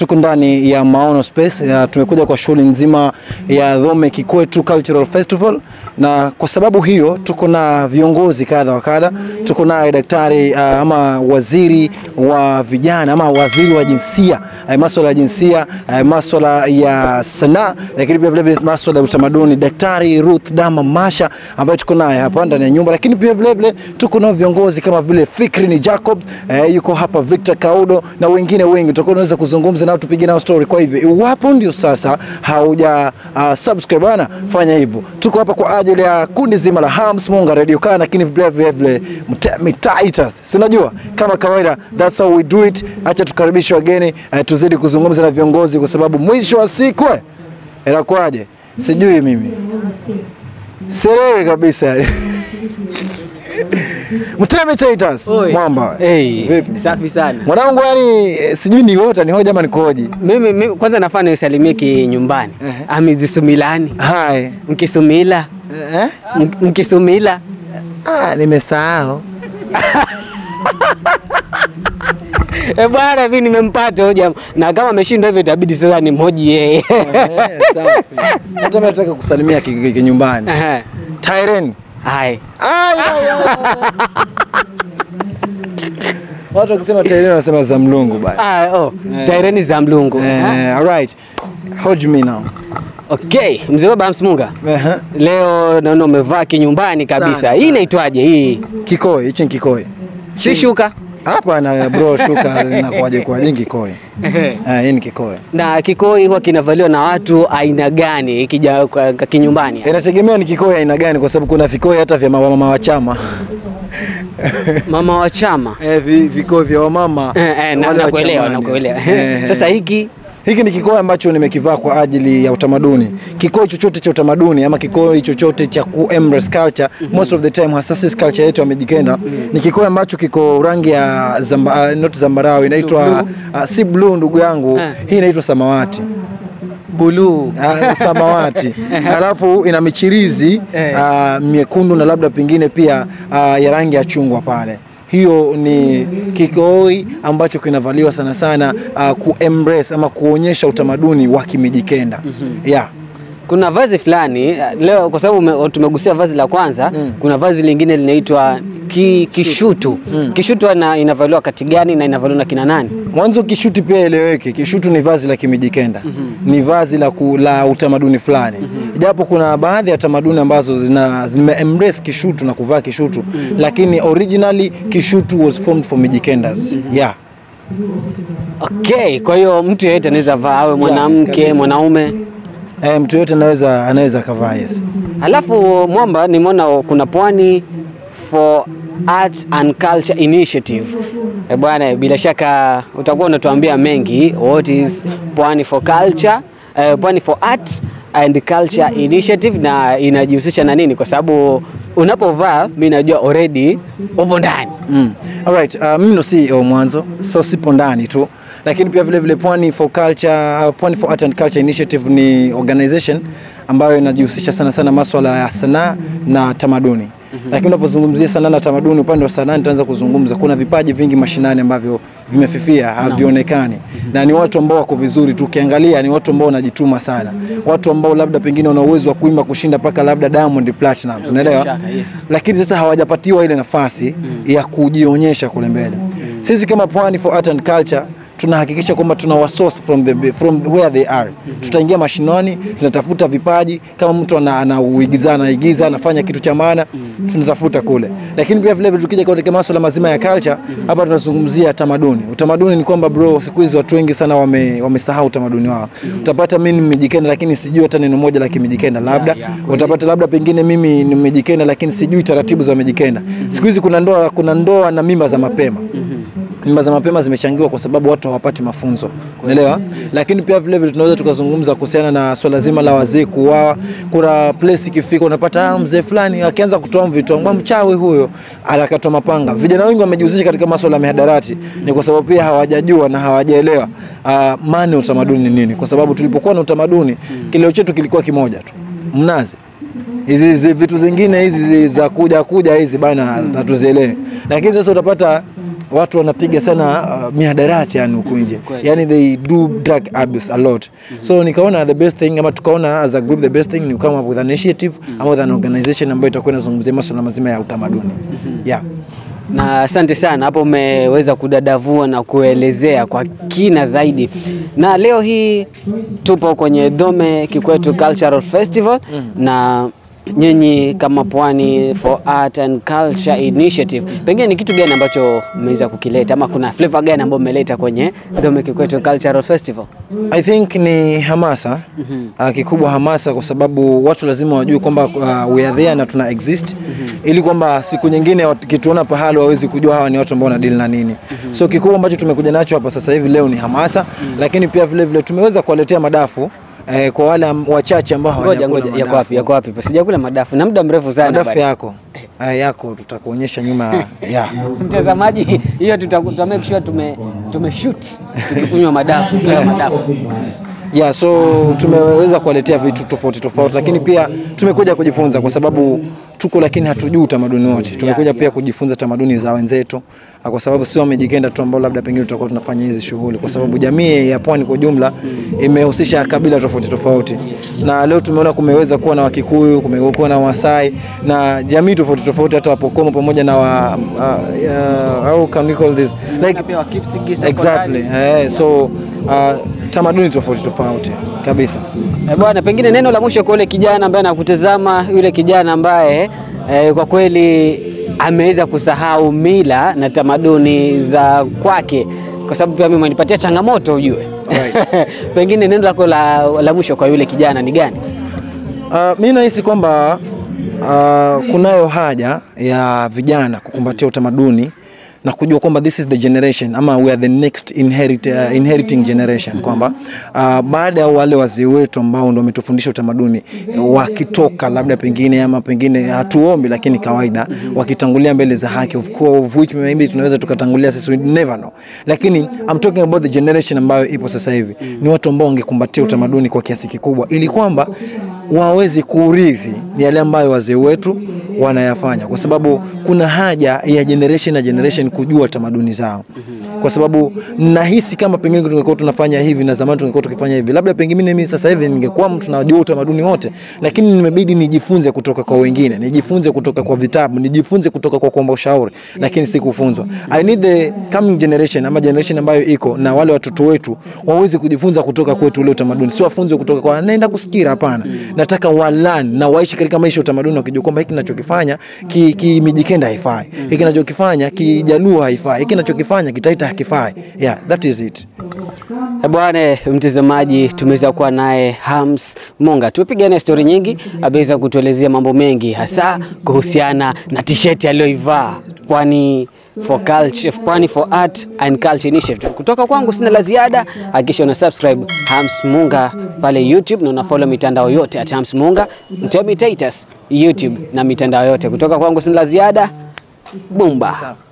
tuko ndani ya Maono Space. Uh, tumekuja kwa shughuli nzima ya Dhome Kikwetu Cultural Festival, na kwa sababu hiyo tuko na viongozi kadha wa kadha. Tuko naye daktari uh, ama waziri wa vijana ama waziri wa jinsia uh, masuala ya jinsia uh, masuala ya sanaa, lakini pia vile vile masuala ya utamaduni, Daktari Ruth Dama Masha ambaye tuko naye hapa ndani ya nyumba, lakini pia vile vile tuko nao viongozi kama vile Fikrini Jacobs uh, yuko hapa Victor Kaudo na wengine wengi, tutakuwa tunaweza kuzungumza nao tupige nao story. Kwa hivyo iwapo ndio sasa hauja uh, subscribe bana, fanya hivyo. Tuko hapa kwa ajili ya kundi zima la Hams Munga Radio Kaa, lakini vile vile vile Mtemi Titus, si unajua kama kawaida, that's how we do it. Acha tukaribishe wageni uh, tuzidi kuzungumza na viongozi, kwa sababu mwisho wa siku eh, inakuwaje sijui mimi sielewi kabisa Mtemi Titus Oi. mwamba Hey, vipi? safi sana. Mwanangu yani eh, sijui ni hota ni hoja ama nikoje. Mimi, mimi kwanza nafaa nisalimie kinyumbani. Ehe. Amizisumilani. Hai. Mkisumila. Eh? M- Mkisumila. Ah, nimesahau. Eh bwana, mimi nimempata hoja na kama ameshindwa hivyo itabidi sasa nimhoji yeye. Eh, safi. Hata mimi nataka kusalimia ki- ki- kinyumbani. Ehe. Tyren. Hai. Ai, ai, ai. Watu wakisema Tyren wanasema za mlungu bana. Ah, oh, Taireni za mlungu. Ha? Eh, all right. Hold me now. Okay, mzee baba Hamsmunga. Eh, Leo naona umevaa kinyumbani kabisa. Sana, Hii sana. inaitwaje hii? kikoi, hichi ni kikoi. Si shuka. Hapa na bro shuka inakuwaje kwa jingi kikoi. Ehe. Eh, hii ni kikoi. Na kikoi huwa kinavaliwa na watu aina gani ikija kwa- kwa kinyumbani? Inategemea ni kikoi aina gani kwa sababu kuna vikoi hata vya mama wa chama. Mama wa chama. Eh, vi- vikoi vya wamama. Eh, eh, na- wale wa nakuelewa, chamani. nakuelewa. Eh, Sasa hiki Hiki ni kikoi ambacho nimekivaa kwa ajili ya utamaduni. Kikoi chochote cha utamaduni ama kikoi chochote cha ku embrace culture, most of the time hasa sisi culture yetu ya Mijikenda ni kikoi ambacho kiko rangi ya zamba, uh, not zambarau inaitwa uh, si blue ndugu yangu, Eh. hii inaitwa samawati. buluu. Ah, samawati alafu ina michirizi Eh. ah, miekundu na labda pengine pia ah, ya rangi ya chungwa pale. Hiyo ni kikoi ambacho kinavaliwa sana sana uh, ku embrace ama kuonyesha utamaduni wa Kimijikenda. Yeah. Kuna vazi fulani leo, kwa sababu ume- tumegusia vazi la kwanza, kuna vazi lingine linaitwa ki, kishutu. Kishutu ina, inavaliwa wakati gani na inavaliwa na kina nani? Mwanzo kishuti pia eleweke, kishutu ni vazi la Kimijikenda, ni vazi la, ku, la utamaduni fulani, japo kuna baadhi ya tamaduni ambazo zina zime embrace kishutu na kuvaa kishutu, lakini originally kishutu was formed for Mijikendas. Yeah. Okay, kwa hiyo mtu yeyote anaweza vaa, awe mwanamke kabisa. mwanaume. Eh, mtu yote anaweza anaweza akavaa yes. Alafu mwamba, nimeona kuna pwani for Arts and Culture Initiative. E bwana, bila shaka utakuwa unatuambia mengi. What is Pwani for Culture, eh, Pwani for Arts and Culture Initiative na inajihusisha na nini? Kwa sababu unapovaa mimi najua already upo ndani. Mm. Alright, uh, mimi ndo CEO mwanzo, so sipo ndani tu, lakini pia vile vile Pwani for Culture, uh, Pwani for Art and Culture Initiative ni organization ambayo inajihusisha sana sana maswala ya sanaa na tamaduni. Lakini unapozungumzia sanaa na tamaduni, upande wa sanaa nitaanza kuzungumza, kuna vipaji vingi mashinani ambavyo vimefifia, havionekani na ni watu ambao wako vizuri tu, ukiangalia ni watu ambao wanajituma sana, watu ambao labda pengine wana uwezo wa kuimba kushinda mpaka labda Diamond Platinum, unaelewa? shaka, yes. lakini sasa hawajapatiwa ile nafasi ya kujionyesha kule mbele. Sisi kama Pwani for Art and Culture tunahakikisha kwamba tuna wasource from the from where they are. Tutaingia mashinani, tunatafuta vipaji, kama mtu ana- anauigiza anaigiza anafanya kitu cha maana, tunatafuta kule. Lakini pia vile vile tukija katika masuala mazima ya culture, hapa tunazungumzia tamaduni. Utamaduni ni kwamba bro, siku hizi watu wengi sana wame, wamesahau utamaduni wao. Utapata mimi nimejikenda, lakini sijui hata neno moja la Kimijikenda labda yeah, utapata labda pengine mimi nimejikenda lakini sijui taratibu za Mijikenda. Siku hizi kuna ndoa, kuna ndoa na mimba za mapema. Mimba za mapema zimechangiwa kwa sababu watu hawapati mafunzo, unaelewa? Lakini pia vile vile tunaweza tukazungumza kuhusiana na swala zima la wazee kuuawa. Kuna place ikifika unapata ah, mzee fulani akianza kutoa vitu, ambao mchawi huyo anakatwa mapanga. Vijana wengi wamejihusisha katika masuala ya mihadarati, ni kwa sababu pia hawajajua na hawajaelewa uh, maana ya utamaduni ni nini, kwa sababu tulipokuwa na utamaduni kileo chetu kilikuwa kimoja tu, mnazi hizi hizi vitu zingine hizi za kuja kuja hizi bana hatuzielewi, lakini sasa utapata watu wanapiga sana uh, mihadarati yani huku nje Kweli. yani they do drug abuse a lot so nikaona the best thing ama tukaona as a group the best thing ni come up with an initiative ama with an organization ambayo itakuwa inazungumzia masuala mazima ya utamaduni yeah na asante sana hapo, umeweza kudadavua na kuelezea kwa kina zaidi. Na leo hii tupo kwenye Dome Kikwetu Cultural Festival na nyinyi kama Pwani for Art and Culture Initiative, pengine ni kitu gani ambacho mmeweza kukileta ama kuna flavor gani ambayo mmeleta kwenye Dome Kikwetu Cultural Festival? I think ni hamasa uh, kikubwa hamasa, kwa sababu watu lazima wajue kwamba uh, we are there na tuna exist ili kwamba siku nyingine wakituona pahali wawezi kujua hawa ni watu ambao wanadili na nini. So kikubwa ambacho tumekuja nacho hapa sasa hivi leo ni hamasa, lakini pia vile vile tumeweza kuwaletea madafu eh, kwa wale am- wachache ambao Ngoja hawajakula ngoja, yako madafu. wapi? Yako wapi? Sijakula madafu na muda mrefu sana. Madafu bado. yako eh, yako tutakuonyesha nyuma ya Mtazamaji, hiyo tuta, tuta make sure tume, tume shoot tukikunywa madafu kila madafu. Yeah, so tumeweza kuwaletea vitu tofauti tofauti, lakini pia tumekuja kujifunza kwa sababu tuko, lakini hatujui utamaduni wote. Tumekuja Yeah, pia kujifunza tamaduni za wenzetu, ah, kwa sababu sio wamejikenda tu ambao labda pengine tutakuwa tunafanya hizi shughuli, kwa sababu jamii ya pwani kwa ujumla imehusisha kabila tofauti tofauti, na leo tumeona kumeweza kuwa na Wakikuyu, kumekuwa na Wasai na jamii tofauti tofauti, hata Wapokomo pamoja na wa, uh, uh, how can we call this like Pia wa Kipsigis wako exactly eh, so uh, tamaduni tofauti tofauti kabisa. Eh, Bwana, pengine neno la mwisho kwa yule kijana ambaye anakutazama, yule kijana ambaye eh, kwa kweli ameweza kusahau mila na tamaduni za kwake, kwa sababu pia mimi umenipatia changamoto ujue. Right. pengine neno lako la, la mwisho kwa yule kijana ni gani? Uh, mi nahisi kwamba uh, kunayo haja ya vijana kukumbatia utamaduni na kujua kwamba this is the generation ama we are the next inherit, uh, inheriting generation kwamba uh, baada ya wale wazee wetu ambao ndo wametufundisha utamaduni wakitoka labda pengine ama pengine hatuombi lakini kawaida wakitangulia mbele za haki of course, of which maybe tunaweza tukatangulia sisi we never know lakini I'm talking about the generation ambayo ipo sasa hivi ni watu ambao wangekumbatia utamaduni kwa kiasi kikubwa ili kwamba waweze kuurithi yale ambayo wazee wetu wanayafanya, kwa sababu kuna haja ya generation na generation kujua tamaduni zao, kwa sababu nahisi kama pengine tungekuwa tunafanya hivi na zamani tungekuwa tukifanya hivi, labda pengine mimi sasa hivi ningekuwa mtu najua utamaduni wote, lakini nimebidi nijifunze kutoka kwa wengine, nijifunze kutoka kwa vitabu, nijifunze kutoka kwa kuomba ushauri, lakini sikufunzwa. I need the coming generation ama generation ambayo iko na wale watoto wetu waweze kujifunza kutoka kwetu ule utamaduni, si wafunzwe kutoka kwa naenda kusikira. Hapana, nataka walan na waishi katika maisha ya utamaduni, wakijua kwamba hiki ninachokifanya ki, ki Mijikenda haifai, hiki ninachokifanya Kijaluo haifai, hiki ninachokifanya Kitaita hakifai. Yeah, that is it. Eh, Bwana mtazamaji, tumeweza kuwa naye Hams Monga, tumepiga naye stori nyingi, ameweza kutuelezea mambo mengi, hasa kuhusiana na t-shirt aliyoivaa Pwani for culture, Pwani for Art and Culture Initiative. Kutoka kwangu sina la ziada, hakikisha una subscribe Hams Munga pale YouTube na una follow mitandao yote at Hams Munga, Mtemi Titus YouTube na mitandao yote. Kutoka kwangu sina la ziada, bumba.